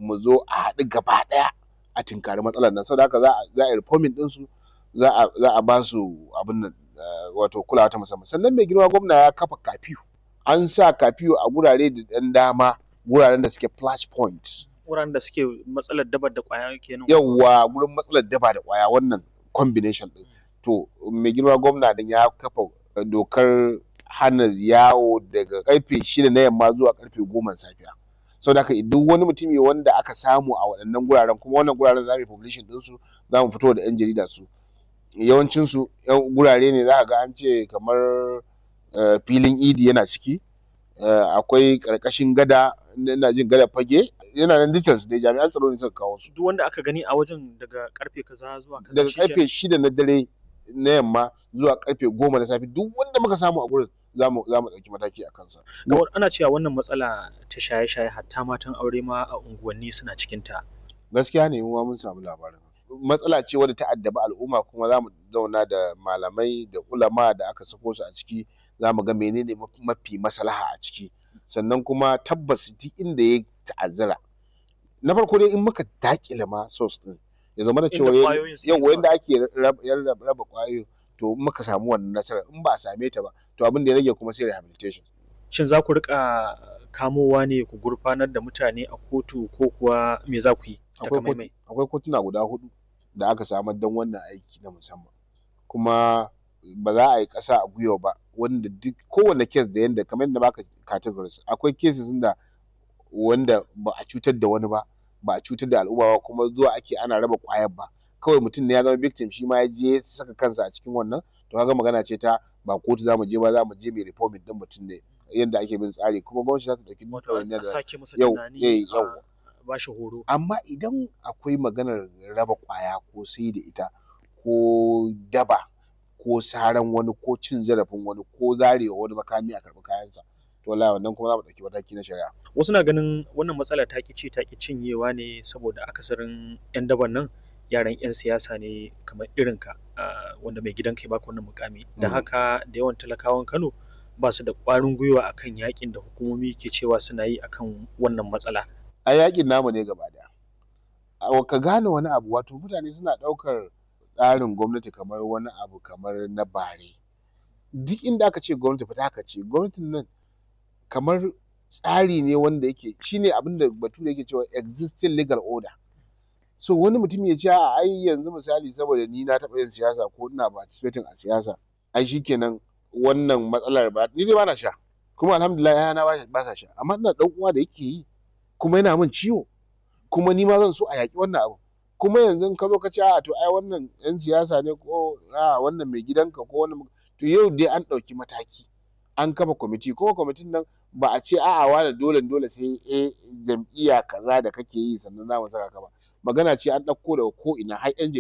mu zo a haɗu gaba ɗaya a tinkari matsalar nan saboda haka za a za a yi reforming ɗinsu za a za a ba su abin nan wato kulawa ta musamman sannan mai girma gwamna ya kafa kafiyu an sa kafiyu a gurare da ɗan dama guraren da suke flash point wuraren da suke matsalar dabar da ƙwaya kenan yawwa gurin matsalar daba da ƙwaya wannan combination ɗin to mai girma gwamna din ya kafa dokar hana yawo daga karfe shida na yamma zuwa karfe goma safiya sau da duk wani mutumi wanda aka samu a waɗannan guraren kuma wannan guraren za mu yi publishing ɗinsu za mu fito da 'yan jarida su yawancinsu gurare ne za ga an ce kamar filin idi yana ciki akwai ƙarƙashin gada ina jin gada fage yana nan details dai jami'an tsaro ne suka kawo su duk wanda aka gani a wajen daga karfe kaza zuwa kaza daga shikenan. karfe shida na dare na yamma zuwa karfe goma na safe duk wanda muka samu a gurin za mu za mu ɗauki mataki a kansa Kamar ana cewa wannan matsala ta shaye-shaye hatta matan aure ma a unguwanni suna cikin ta gaskiya ne mu ma mun samu labarin matsala ce wadda ta addabi al'umma kuma za mu zauna da malamai da ulama da aka sako su a ciki za mu ga menene mafi maslaha a ciki sannan kuma tabbas duk inda ya ta'azzara na farko dai in muka dakile ma source din ya zama da Inda cewa ƙwayoyin suke yau zuwa. yanda ake raba raba ƙwayoyin to in muka samu wannan nasarar in ba a same ta ba to abin da ya rage kuma sai rehabilitation shin za ku rika kamowa ne ku gurfanar da mutane a kotu ko kuwa me za ku yi akwai takamaimai kotu- akwai kotuna guda hudu da aka samar don wannan aiki na musamman kuma ba za a yi ƙasa a gwiwa ba wanda duk kowane kes da yanda kamar yadda baka categories akwai cases da wanda ba a cutar da wani ba ba a cutar da al'umma ba kuma zuwa ake ana raba ƙwayar ba kawai mutum ne ya zama victim shi ma ya je ya saka kansa a cikin wannan to kaga magana ce ta ba kotu za mu je ba za mu je mai reforming din mutum ne yadda ake bin tsari kuma gwamnati za ta ɗauki duk wato ɗawainiyar a da sake masa yau tunani eh, a yau ba shi horo amma idan akwai maganar raba kwaya ko sai da ita ko daba ko saran wani ko cin zarafin wani ko zarewa wani makami a karɓi kayansa to wallahi wannan kuma za mu ɗauki mataki na shari'a wasu na ganin wannan matsala ta ki ci ta ki cinyewa ne saboda akasarin yan daban nan yaran yan siyasa ne kamar irin ka ah, wanda mai gidan kai baka wannan mukami da Mhm. haka da yawan talakawan Kano ba su da ƙwarin gwiwa akan yakin da hukumomi ke cewa suna yi akan wannan matsala a yakin namu ne gaba daya a ka gane wani abu wato mutane suna ɗaukar tsarin gwamnati kamar wani abu kamar na bare duk inda aka ce gwamnati fita aka ce gwamnatin nan kamar tsari ne wanda yake shine abin da bature yake cewa existing legal order so wani mutum ya ce a ai yanzu misali saboda ni na taɓa yin siyasa ko ina participating a siyasa ai shikenan wannan matsalar ba ni dai bana sha kuma alhamdulillah yana ba ba sa sha amma ina dan uwa da yake yi kuma yana min ciwo kuma ni ma zan so a yaƙi wannan abu kuma yanzu in ka zo ka ce a to ai wannan yan siyasa ne ko a wannan mai gidanka ko wannan to yau dai an ɗauki mataki an kafa kwamiti kuma kwamitin nan ba a ce a'a wani dole dole sai a jam'iyya kaza da kake yi sannan za mu saka ka ba magana ce an ɗauko daga ko ina har yan